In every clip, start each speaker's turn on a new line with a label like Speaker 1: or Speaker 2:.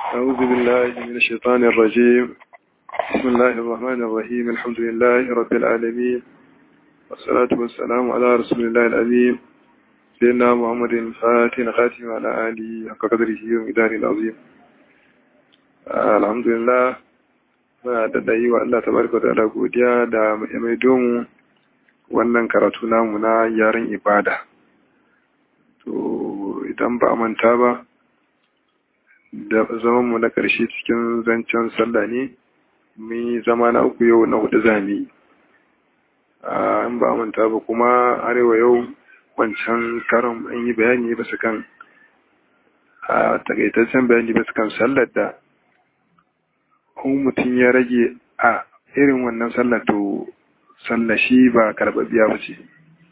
Speaker 1: أعوذ بالله من الشيطان الرجيم بسم الله الرحمن الرحيم الحمد لله رب العالمين والصلاة والسلام على رسول الله الأمين سيدنا محمد الفاتح خاتم على آله حق قدره ومداره العظيم آه الحمد لله muna da yi wa Allah tabaraka da godiya da mai domu wannan karatu namu na yaren ibada to idan ba manta ba da zaman mu na ƙarshe cikin zancen sallah ne mun zama na uku yau na hudu zami an ba manta ba kuma arewa yau wancan karon an yi bayani basu kan a takaitaccen bayani basu kan sallar da kun mutum ya rage a irin wannan sallar to sallar shi ba karɓaɓɓiya ba ce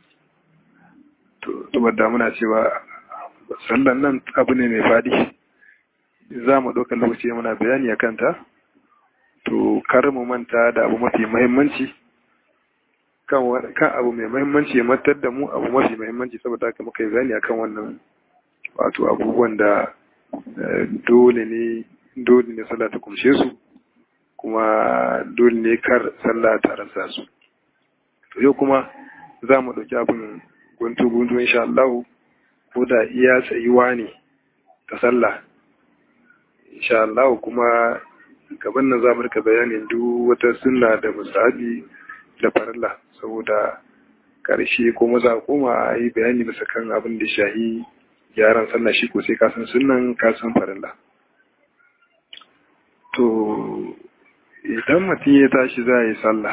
Speaker 1: to saboda muna cewa sallar nan abu ne mai faɗi za mu ɗaukar lokaci muna bayani a kanta to kar mu manta da abu mafi mahimmanci kan abu mai mahimmanci ya matar da mu abu mafi mahimmanci saboda haka muka yi bayani akan wannan wato abubuwan da dole ne dole ne sallah ta kumshe su kuma dole ne kar sallah ta rasa su to yau kuma za mu ɗauki abin guntu guntu insha Allah ko da iya tsayuwa ne ta sallah insha Allah kuma gaban nan za mu rika bayanin duk wata sunna da musabi da farilla saboda karshe ko maza koma a yi bayani bisa kan abin da shahi gyaran sallah shi ko sai ka san sunnan ka san farilla to idan mutum ya tashi za yi sallah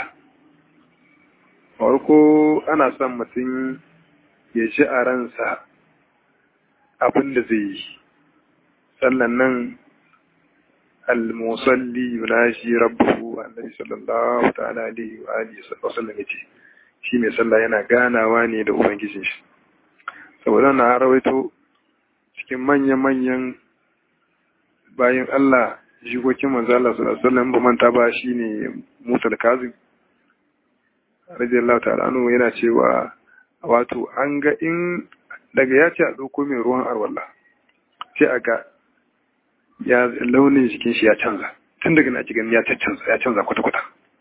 Speaker 1: farko ana son mutum ya ji a ransa abin da zai yi sallan nan al-musalli yunashi rabbuhu annabi sallallahu ta'ala alaihi wa alihi sallam yace shi mai sallah yana ganawa ne da ubangijin shi saboda na rawaito cikin manyan-manyan bayan Allah jikokin manzo Allah sallallahu alaihi wasallam ba manta ba shine Musa al-Kazim radiyallahu ta'ala anhu yana cewa wato an ga in daga ya ce a dauko mai ruwan arwalla sai a ga ya launin jikin shi ya canza tun daga na cikin ya canza ya canza kwata-kwata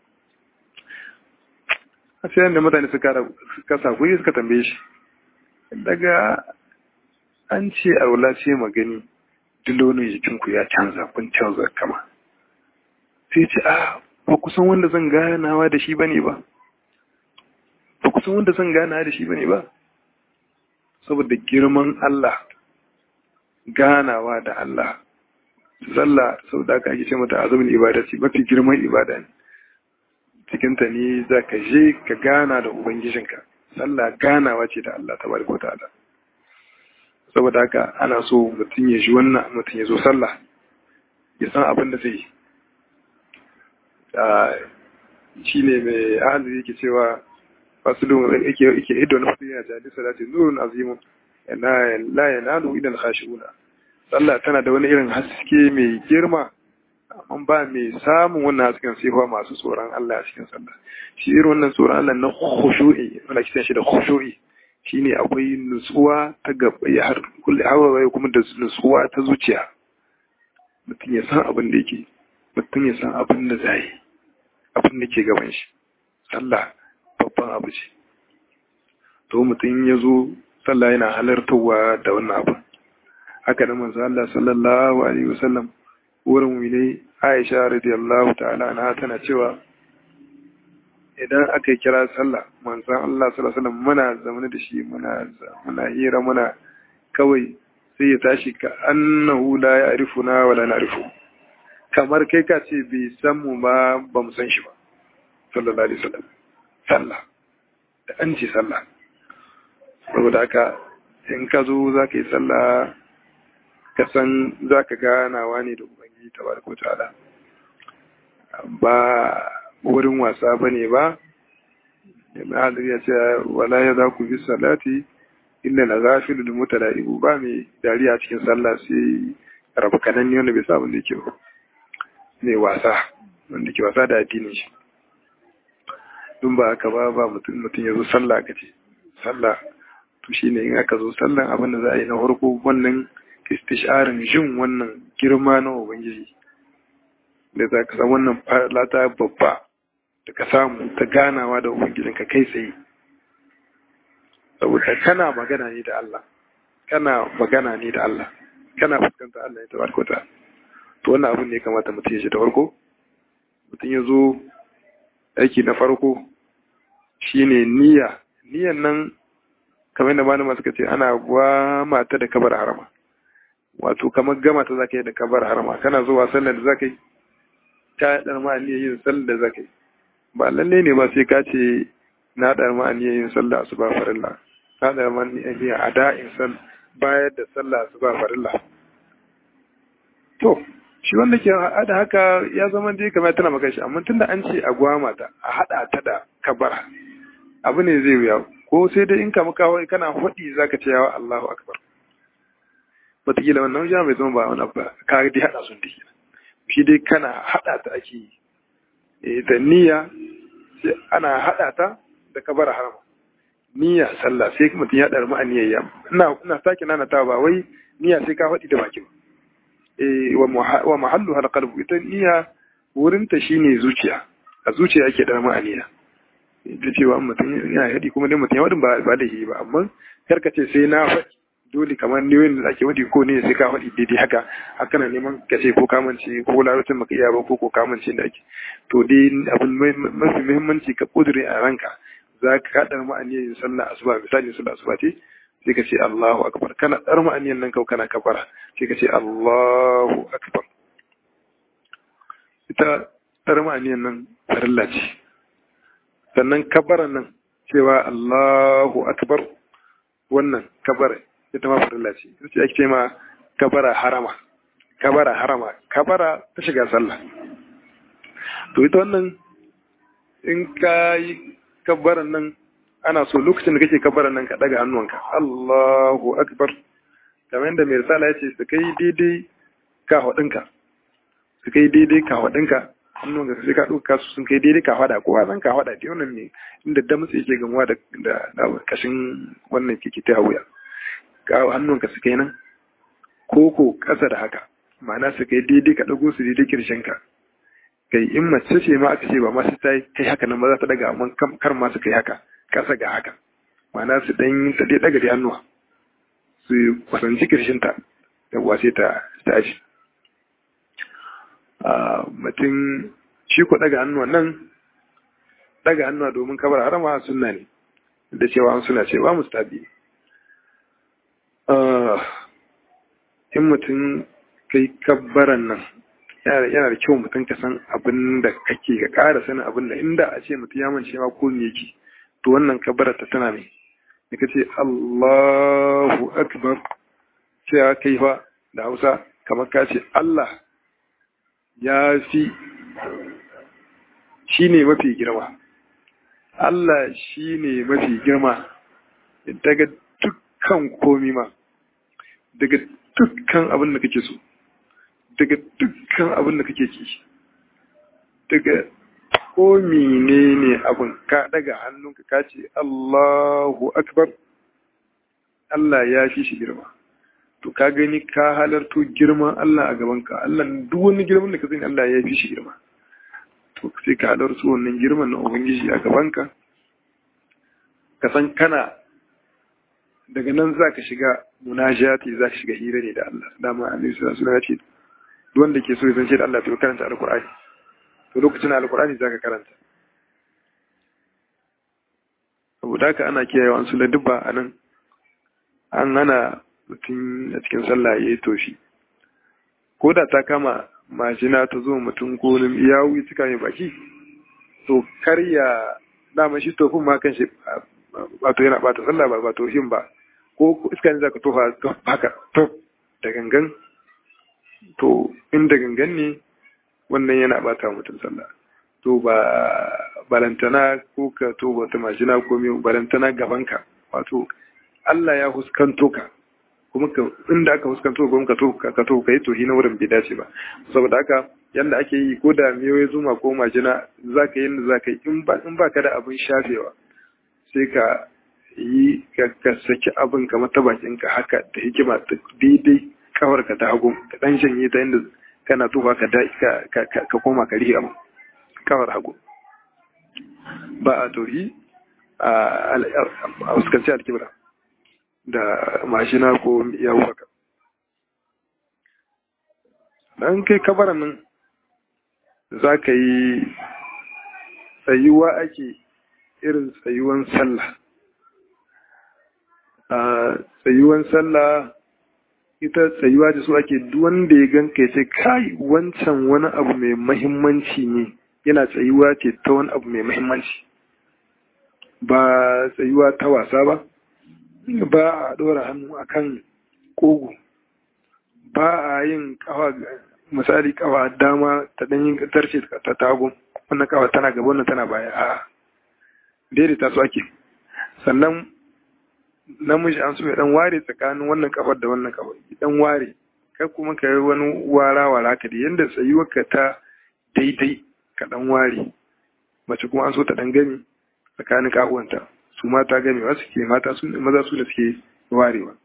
Speaker 1: a sai yadda mutane suka kasa kuri suka tambaye shi daga an ce arwalla ce magani duk launin jikinku ya canza kun canza kama sai ce a ba kusan wanda zan ganawa da shi ba ne ba ba kusan wanda zan ganawa da shi ba ne ba saboda girman Allah ganawa da Allah sallah sau da aka ake ce mata azumin ibada ce mafi girman ibada ne cikinta ne za ka je ka gana da ubangijinka sallah ganawa ce da Allah ta bari ta'ala saboda haka ana so mutum ya ji wannan mutum ya zo sallah ya san abin da zai shi ne mai ahalu yake cewa fasulun yake yake ido na fasulun ya jadi salati nurun azimun la yanalu idan khashiuna sallah tana da wani irin haske mai girma amma ba mai samun wannan hasken sai fa masu tsoron Allah a cikin sallah shi irin wannan tsoron Allah na khushu'i wanda kisan shi da khushu'i shine akwai nutsuwa ta gaba ya har kulli hawaye kuma da nutsuwa ta zuciya mutum ya san abin da yake mutum ya san abin da zai abin da ke gaban shi sallah babban abu ce to mutum ya zo sallah yana halartarwa da wannan abin haka da manzo Allah sallallahu alaihi wasallam wurin wile Aisha radiyallahu ta'ala anha tana cewa idan aka yi kira sallah manzon Allah sallallahu alaihi wasallam muna zaune da shi muna muna hira muna kawai sai ya tashi ka annahu la ya'rifuna wa la na'rifu kamar kai ka ce bai san mu ba ba mu san shi ba sallallahu alaihi wasallam sallah da an ce sallah saboda haka in ka zo za ka yi sallah ka san za ka ganawa ne da ubangiji ta barko ta'ala ba wurin wasa ba ne ba yana ya ce wala ya za ku bi salati inda na zafi da mutala'ibu ba mai dariya cikin sallah sai rabu kanan ne wanda bai sa da ke ne wasa wanda ke wasa da addinin shi dun ba haka ba ba mutum mutum ya zo sallah ka ce sallah to shine in aka zo sallan abin da za a yi na farko wannan istisharin jin wannan girma na ubangiji da za ka samu wannan lata babba da ka samu ta ganawa da ubangijinka kai tsaye saboda kana magana ne da Allah kana magana ne da Allah kana fuskanta Allah ya tabaraka ta to wannan abin ne kamata mutum ya shi da farko mutum ya zo aiki na farko shine niyya niyyan nan kamar da malama suka ce ana gwama ta da kabar harama wato kamar gama ta zaka yi da kabar harama kana zuwa sallar da zaka yi ta dar ma niyyar yin sallar da zaka yi ba lalle ne ba sai ka ce na dar ma niyyar yin sallah asuba farilla na dar ma niyyar ada'in sal bayar da sallah asuba farilla to shi wanda ke hada haka ya zama dai kamar tana maka shi amma tunda an ce a gwama ta a hada ta da kabara abu ne zai wuya ko sai dai in kama kawai kana hudi zaka ce yawa Allahu akbar wataƙila wannan wajen bai zama ba wani abu ka dai hada sun dai shi dai kana hada ta ake yi da niyya ana hada ta da kabara harama niyya sallah sai mutum ya ɗarmi a niyyar ina ina sake nana ta ba wai niyya sai ka faɗi da baki ba wa mahallu hal qalbu ita niyya wurinta shine zuciya a zuciya ake ɗarmi a niyya da cewa mutum ya haɗi kuma dai mutum ya waɗin ba da yi ba amma kar ka ce sai na faɗi dole kamar niyoyin da ake waɗi ko ne sai ka faɗi daidai haka haka na neman ka ce ko kamance ko larabcin maka iya ba ko ko kamance da ake to dai abin mafi muhimmanci ka ƙudure a ranka za ka haɗar ma'aniyar yin sallah asuba misali sallah asuba ce sai ka ce Allahu akbar kana ɗar ma'aniyar nan kau kana kabara sai ka ce Allahu akbar ita ɗar ma'aniyar nan farilla ce sannan kabaran nan cewa Allahu akbar wannan kabara ita ma farilla ce ita ce ake ce ma kabara harama kabara harama kabara ta shiga sallah to ita wannan in ka yi kabbaran nan ana so lokacin da kake kabbaran nan ka daga hannuwanka Allahu akbar kamar yadda mai risala ya ce su kai daidai ka hudinka su kai daidai ka hudinka hannunka sai ka ɗauka su sun kai daidai ka hada kowa zan ka hada da wannan ne inda damtse yake gamuwa da da kashin wannan kike ta wuya ka hannunka su kai nan ko ko ƙasa da haka ma'ana su kai daidai ka ɗago su daidai kirshenka kai in mace ce ma aka ce ba ma su ta kai haka nan ba za ta daga amma kar ma su kai haka kasa ga haka ma'ana su dan ta dai daga da hannuwa su kwasanci kirshinta yawwa sai ta tashi a mutum shi ko daga hannuwa nan daga hannuwa domin kabar harama sunna ne da cewa an suna cewa mustabi in mutum kai kabbaran nan yana da kyau mutum ka san abin da kake ka ƙara sanin abin da inda a ce mutum ya mance ma ko me yake to wannan kabbara ta tana ne da kace Allahu akbar cewa kai fa da Hausa kamar ka ce Allah ya fi shine mafi girma Allah shine mafi girma daga dukkan komi ma daga dukkan abin da kake so daga dukkan abin da kake ki daga ko menene abin ka daga hannunka ka ce Allahu akbar Allah ya fi shi girma to ka gani ka halarto girman Allah a gabanka Allah duk wani girman da ka sani Allah ya fi shi girma to sai ka halarto wannan girman na ubangiji a gabanka ka san kana daga nan za ka shiga munajati za ka shiga hira ne da Allah dama annabi sallallahu alaihi wasallam ya ce wanda ke so ya zance da Allah to karanta alkur'ani to lokacin alkur'ani zaka karanta saboda haka ana kiyaye wa su ladubba a nan an hana mutum a cikin sallah ya yi toshi ko da ta kama majina ta zo mutum ko ya wuyi cika mai baki to karya dama shi tofin ma kan shi wato yana bata sallah ba ba tofin ba ko iska ne zaka tofa haka to da gangan to inda gangan ne wannan yana bata mutum sallah to ba balantana ko ka to wata majina ko mai balantana gabanka wato Allah ya huskanto ka kuma ka inda aka huskanto ka ka to ka to kai to hina wurin bai dace ba saboda haka yanda ake yi ko da miyoyi zuma ko majina zaka yi yanda zaka yi in ba in baka da abin shafewa sai ka yi ka saki abin kamar ta bakinka haka da hikima daidai kawarka ta hagu ka dan shanye ta inda kana tuba ka ka koma ka rihe kawar hagu ba a tori a fuskanci alkibra da mashina ko yawo haka dan kai kabaran nan za ka yi tsayuwa ake irin tsayuwan sallah a tsayuwan sallah ita tsayuwa da su ake wanda ya ganka ya ce kai wancan wani abu mai mahimmanci ne yana tsayuwa ce ta wani abu mai mahimmanci ba tsayuwa ta wasa ba ba a ɗora hannu akan kogo ba a yin kawa misali kawa dama ta ɗanyin tarce ta tagun wannan kawa tana gaba wannan tana baya a daidaita su ake sannan namiji an so ya dan ware tsakanin wannan kafar da wannan kafar dan ware kai kuma ka yi wani wara wara ka da yanda tsayuwar ka ta daidai ka dan ware mace kuma an so ta dan gani tsakanin kahuwanta su mata gamewa suke mata su maza su da suke warewa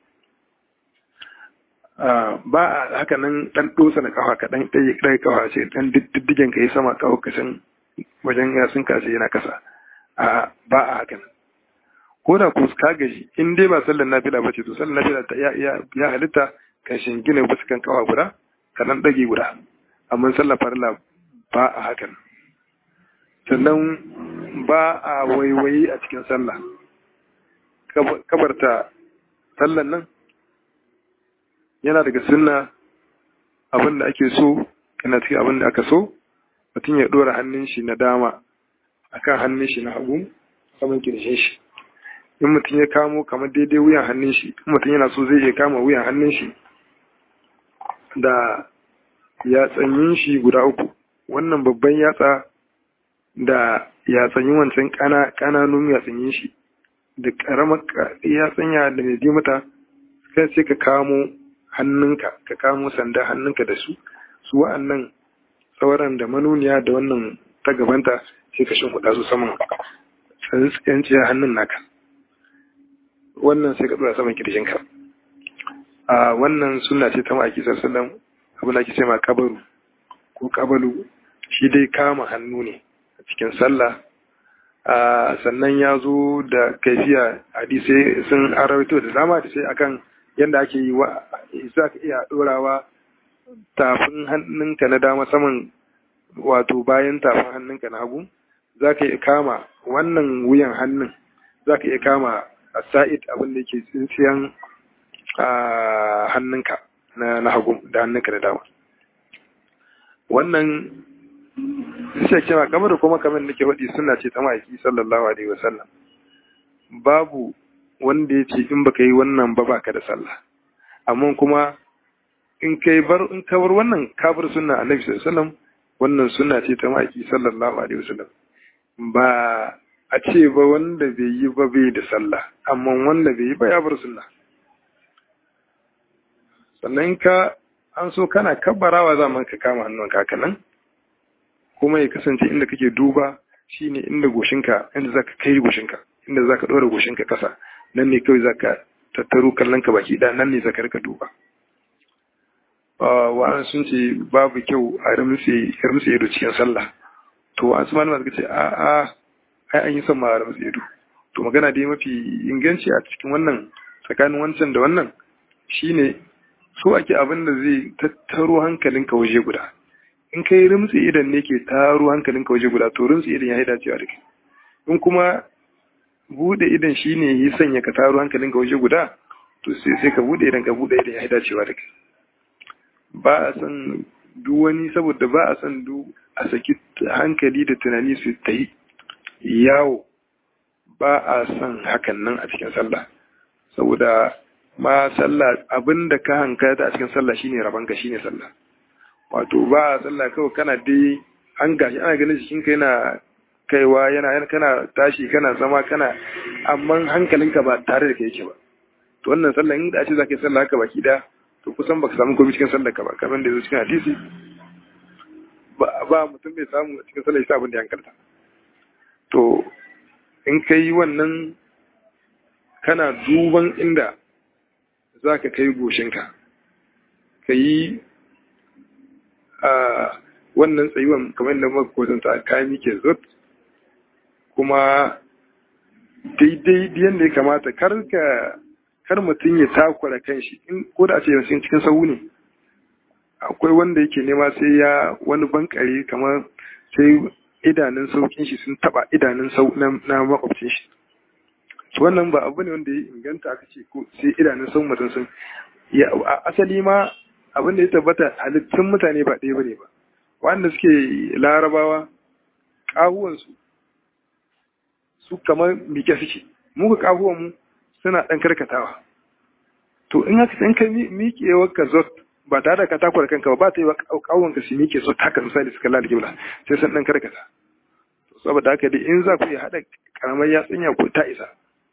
Speaker 1: ba a haka nan dan dosa na kafa ka dan ɗaya ɗaya kafa ce dan diddigen ka yi sama kawo kasan wajen yasun kashe yana kasa a ba a haka nan ko da ku ka gaji in dai ba sallar nafila ba ce to sallar nafila ta ya halitta ka shingina bisa kan kawa guda ka dan dage guda amma sallar farla ba a hakan sannan ba a waiwayi a cikin sallah kabarta sallan nan yana daga sunna abin da ake so yana cikin abin da aka so mutum ya dora hannun shi na dama akan hannun shi na hagu saman kirshin shi in mutum ya kamo kamar daidai wuyan hannun shi in mutum yana so zai iya kama wuyan hannun shi da yatsanyin shi guda uku wannan babban yatsa da yatsanyin wancan kananun yatsanyin shi da karamar yatsanya da mai bi mata kai sai ka kamo hannunka ka kamo sanda hannunka da su su wa'annan sauran da manuniya da wannan ta gabanta sai ka shimfiɗa su saman tsantsiyar hannun naka wannan sai ka dora saman kirjinka a wannan suna ce ta ma'aiki sassalan abin da ake ce ma kabaru ko kabalu shi dai kama hannu ne a cikin sallah sannan ya zo da kaifiya hadisai sun arawaito da dama da sai akan yadda ake yi wa za ka iya dorawa tafin hannunka na dama saman wato bayan tafin hannunka na hagu za ka iya kama wannan wuyan hannun za ka iya kama a sa'id abin da yake tsintsiyan hannunka na hagu da hannunka da dama wannan sai cewa kamar da kuma kamar da ke waɗi suna ce ta ma'aiki sallallahu alaihi wasallam babu wanda ya ce in baka yi wannan ba baka da sallah amma kuma in kai bar in ka bar wannan ka bar sunna annabi sallallahu alaihi wasallam wannan sunna ce ta ma'aiki sallallahu alaihi wasallam ba a ce ba wanda bai yi ba bai da sallah amma wanda bai yi ba ya bar sunna sannan ka an so kana kabbarawa zaman ka kama hannun ka nan kuma ya kasance inda kake duba shine inda goshinka inda zaka kai goshinka inda zaka dora goshinka kasa nan ne kawai zaka tattaro kallon ka baki da nan ne zaka rika duba wa'an sun ce babu kyau a ramse ramse ido cikin sallah to an su malama suka ce a a ai an yi son ma ramse ido to magana dai mafi inganci a cikin wannan tsakanin wancan da wannan shine so ake abin da zai tattaro hankalinka waje guda in kai rimtsi idan ne ke taro hankalinka waje guda to rimtsi idan ya yi dacewa da kai in kuma bude idan shine yi sanya ka taro hankalinka waje guda to sai sai ka bude idan ka bude idan ya yi dacewa da kai ba a san duk wani saboda ba a san duk a saki hankali da tunani su ta yi yawo ba a san hakan nan a cikin sallah saboda ma sallah abinda ka hankata a cikin sallah shine rabanka shine sallah wato ba a sallah kawai kana dai an gashi ana ganin jikin ka yana kaiwa yana kana tashi kana zama kana amma hankalinka ba tare da kai yake ba to wannan sallah in da ce zaka yi sallah haka baki da to kusan baka samu komai cikin sallar ka ba kamar da yazo cikin hadisi ba mutum bai samu cikin sallah yasa abin da ya hankalta to in kai wannan kana duban inda za ka kai goshinka ka yi wannan tsayuwan kamar yadda muka kwatanta ka mike zot kuma daidai yadda ya kamata kar ka kar mutum ya takura kanshi in ko da a ce yanzu cikin sahu ne akwai wanda yake nema sai ya wani bankare kamar sai idanun saukin shi sun taba idanun sau na makwabcin shi wannan ba abu ne wanda ya inganta aka ce ko sai idanun sau mutum sun ya asali ma abin da ya tabbata halittun mutane ba ɗaya bane ba wanda suke larabawa ƙahuwansu su kamar mike suke muka ƙahuwan mu suna ɗan karkatawa to in haka in ka miƙewar ka zot ba tare da ka takwar kanka ba ba ta yi wa ƙawon ka su miƙe zot haka misali suka lalata kibla sai sun ɗan karkata saboda haka dai in za ku iya haɗa ƙaramar yatsinya ko ta isa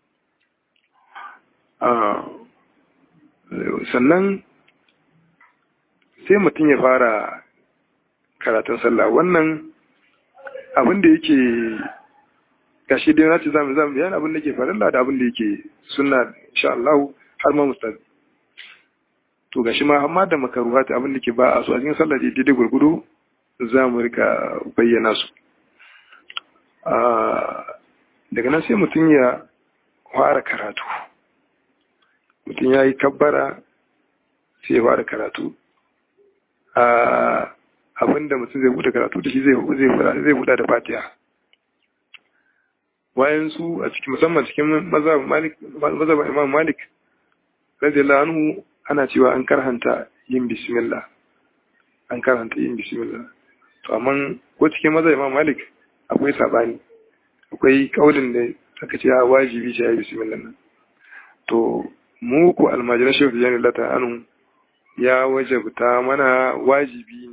Speaker 1: sannan sai mutum ya fara karatun sallah wannan abin da yake gashi dai na ce zamu zamu bayan abin da yake farilla da abin da yake sunna insha Allah har ma mustazi to gashi ma amma da makaruhat abin da ke ba a so a cikin sallah dai daidai gurgudu za mu rika bayyana su daga nan sai mutum ya fara karatu mutum ya yi kabbara sai ya fara karatu abinda mutum zai buɗe karatu da shi zai buɗe da fatiha bayan su a cikin musamman cikin mazhaban imam malik radiyallahu anhu ana cewa an karhanta yin bismillah an karhanta yin bismillah to amma ko cikin mazhaban imam malik akwai sabani akwai kaulin da aka ce wajibi ce ya yi bismillah nan to mu ku almajiran shehu da jami'ar lata anu ya wajabta mana wajibi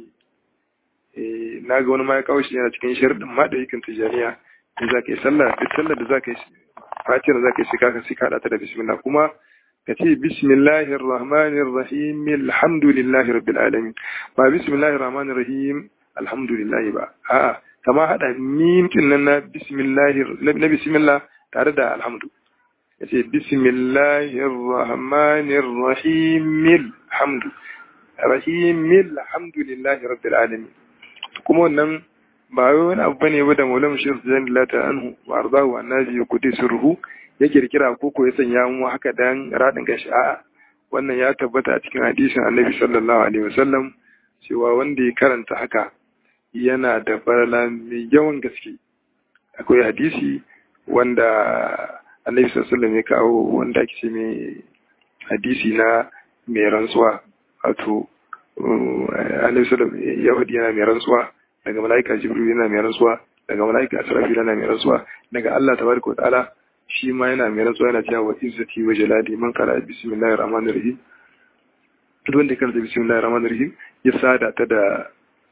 Speaker 1: ne na ga wani ma ya kawo shi yana cikin shirin ma da yakin tijaniya in za ka yi sallah duk sallar da za ka yi fatiyar za ka yi shika ka sika ta da bismillah kuma ka ce bismillahir rahmanir rahim alhamdulillahi rabbil alamin ba bismillahir rahmanir rahim alhamdulillahi ba a'a kama hada mim din nan na bismillahir na bismillah tare da alhamdu ya ce bismillahir rahmanir rahim alhamdu rahim alhamdulillahi rabbil alamin kuma wannan ba wai wani abu bane ba da maulam shi zan lata anhu wa ardahu annabi ya kudi sirruhu ya kirkira ko ko ya sanya mu haka dan radin gashi a'a wannan ya tabbata a cikin hadisin annabi sallallahu alaihi wasallam cewa wanda ya karanta haka yana da farala mai yawan gaske akwai hadisi wanda annabi sallallahu alaihi ya kawo wanda ake ce mai hadisi na mai rantsuwa wato annabi sallallahu alaihi ya faɗi yana mai rantsuwa daga mala'ika jibril yana mai rantsuwa daga mala'ika asrafil yana mai rantsuwa daga Allah tabaraka wa ta'ala shi ma yana mai rantsuwa yana cewa wa izzati wa jalali man qala bismillahir rahmanir rahim duk wanda karanta bismillahir rahmanir rahim ya sada ta da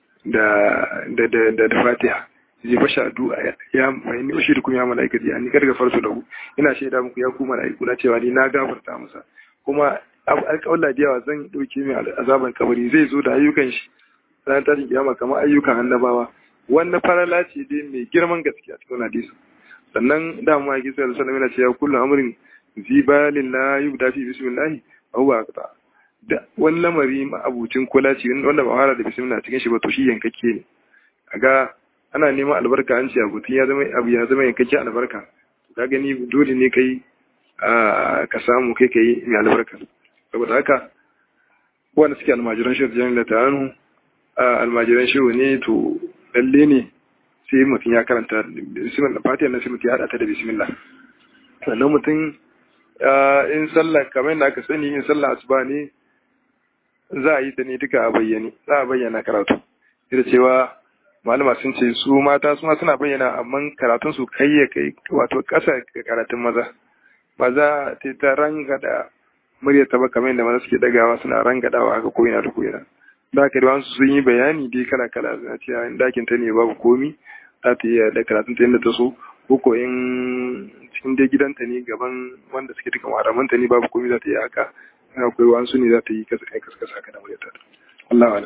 Speaker 1: da da da da Fatiha zai fasha addu'a ya mai ni ushi kun ya malaikati an karga farsu da ku ina shaida muku ya ku malaiku na cewa ni na gafarta masa kuma alƙawalla da yawa zan dauke mai azaban kabari zai zo da ayyukan shi ran tashin kiyama kamar ayyukan annabawa wannan farala ce dai mai girman gaskiya cikin hadisi sannan da mu yake sai sallallahu alaihi wasallam kullu amrin zibalin la yubda fi bismillah huwa aqta da wani lamari ma abucin kula ce wanda ba fara da bismillah cikin shi ba to shi yankakke ne kaga ana neman albarka an ce abu ya zama abu ya zama yankakke albarka ka gani dole ne kai ka samu kai kai mai albarka saboda haka wanda suke almajiran shi da da ta'anu almajiran shi ne to lalle ne sai mutum ya karanta bismillah fatiha na sai mutum ya hada ta da bismillah sannan mutum in sallah kamar yadda aka sani in sallah asuba ne za a yi ta ne duka a bayyane za a bayyana karatu da cewa malama sun ce su mata su ma suna bayyana amma karatun su kai ya kai wato ƙasa ga karatun maza ba za ta ta rangada murya ta ba kamar yadda maza suke dagawa suna rangadawa haka ko ina da ko ina da haka da sun yi bayani dai kala kala na cewa in dakin ta ne babu komi za ta iya da karatun ta yadda ta so ko ko in cikin dai gidanta ne gaban wanda suke duka maramanta ne babu komi za ta yi haka akwai wasu ne za ta yi kasa kai kasa haka da muryata Allah wala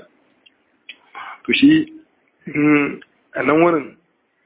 Speaker 1: to shi a nan wurin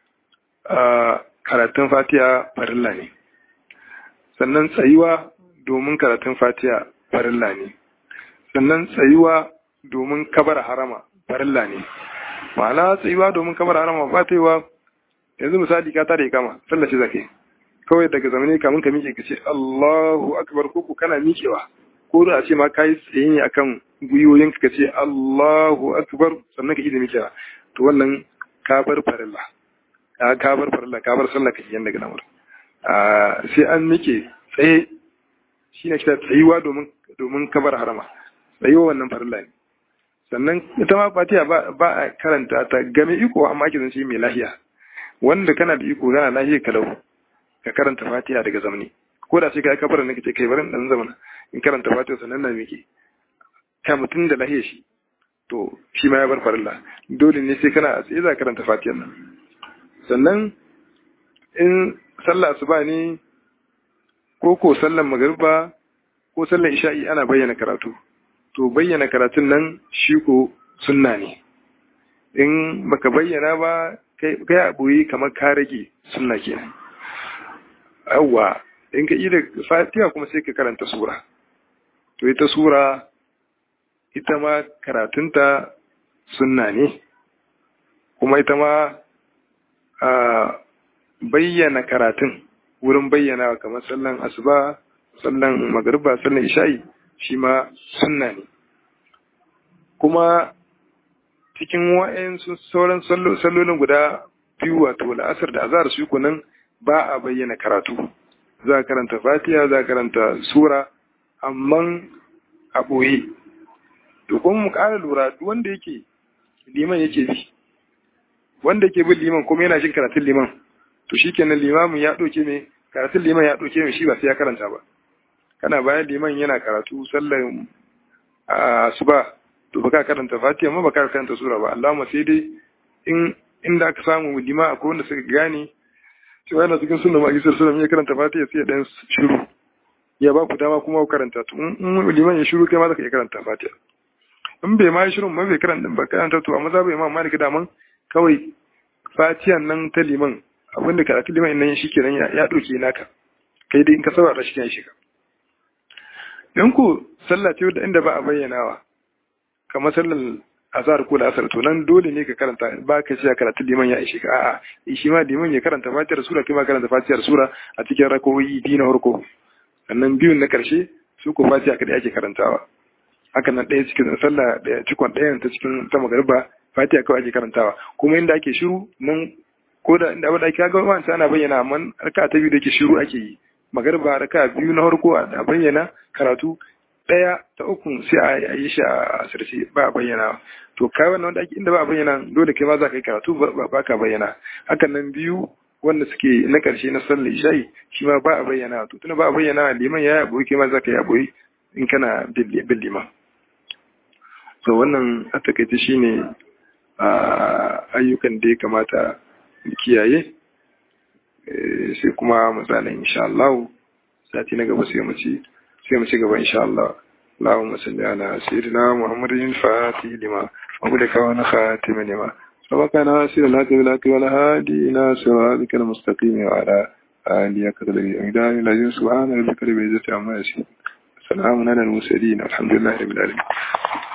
Speaker 1: karatun fatiya farilla ne sannan tsayuwa domin karatun fatiya farilla ne sannan tsayuwa domin kabar harama farilla ne ma'ana tsayuwa domin kamar harama ba ta yiwa yanzu misali ka tare kama sallace zake kawai daga zamane kamun ka miƙe ka ce Allahu akbar ko kana miƙewa ko da a ce ma kai tsaye ne akan gwiwoyin ka ce Allahu akbar sannan ka ida miƙewa to wannan ka bar farilla ka bar farilla ka bar sallah ka yanda daga namar sai an miƙe tsaye shine kita tsayuwa domin domin kabar harama tsayuwa wannan farilla ne sannan ita ma fatiha ba a karanta ta game iko amma ake zance mai lahiya wanda kana da iko kana lahiya kalau ka karanta fatiha daga zamani ko da sai ka kabar ne kace kai barin dan zamana in karanta fatiha sannan na miki ka mutun da lahiya shi to shi ma ya bar farilla dole ne sai kana a tsaye za ka karanta fatiha nan sannan in sallah asuba ne ko ko sallan magriba ko sallan isha'i ana bayyana karatu to bayyana karatun nan shi ko sunna ne in baka bayyana ba kai a boye kamar ka rage sunna kenan yawwa in ka yi da fatiha kuma sai ka karanta sura to ita sura ita ma karatunta sunna ne kuma ita ma bayyana karatun wurin bayyana kamar sallan asuba sallan magariba sallan isha'i shi ma sunna ne kuma cikin wa'in sauran sallolin guda biyu wato la'asar da azhar su kunan ba a bayyana karatu za a karanta fatiha za a karanta sura amma a ɓoye to kuma mu ƙara lura wanda yake liman yake bi wanda yake bin liman kuma yana jin karatun liman to shikenan limamin ya ɗauke mai karatun liman ya ɗauke mai shi ba sai ya karanta ba kana bayan liman yana karatu sallar asuba to baka karanta fatiha ma baka karanta sura ba Allahumma sai dai in inda aka samu lima akwai wanda suka gane cewa yana cikin sunna ma'aji sallallahu ya karanta fatiha sai ya dan shiru ya ba ku dama kuma ku karanta to in liman ya shiru kai ma zaka iya karanta fatiha in bai ma shirin ma bai karanta ba karanta to amma za bai ma malika daman kawai fatihan nan ta liman abinda karatu liman nan shi kenan ya ɗauke naka kai dai in ka saurara shi kan shiga in ku sallah ce da inda ba a bayyanawa kamar sallar azhar ko asar to nan dole ne ka karanta ba ka ce karatu liman ya ishe ka a'a shi ma liman ya karanta fatiyar sura kai ma karanta fatiyar sura a cikin rakowi biyu na farko sannan biyun na karshe su ko fatiya kadai ake karantawa haka nan ɗaya cikin sallah da cikon ɗayan ta cikin ta magariba fatiha kawai ake karantawa kuma inda ake shiru nan ko da inda abin da ake ga wancan ana bayyana amma raka ta biyu da ke shiru ake yi magariba raka biyu na farko a bayyana karatu ɗaya ta uku sai a yi shi a asirce ba a bayyana to kai wannan wanda ake inda ba a bayyana dole kai ma za ka yi karatu ba ka bayyana hakan nan biyu wanda suke na ƙarshe na sallar isha'i shi ma ba a bayyana to tuna ba a bayyana liman ya yaboyi kai ma za ka yaboyi in kana bin liman so wannan a takaice shine ayyukan da ya kamata mu kiyaye sai kuma misalin insha Allah sati na gaba sai mu ci sai mu ci gaba insha Allah اللهم صل على سيدنا محمد الفاتح لما وبلك ونخاتم لما سبقنا سير الهدي بالحق والهادي إلى صراطك المستقيم وعلى آله قدر الإمداد الذي سبحان ربك رب العزة عما يصفون سلام على المرسلين الحمد لله رب العالمين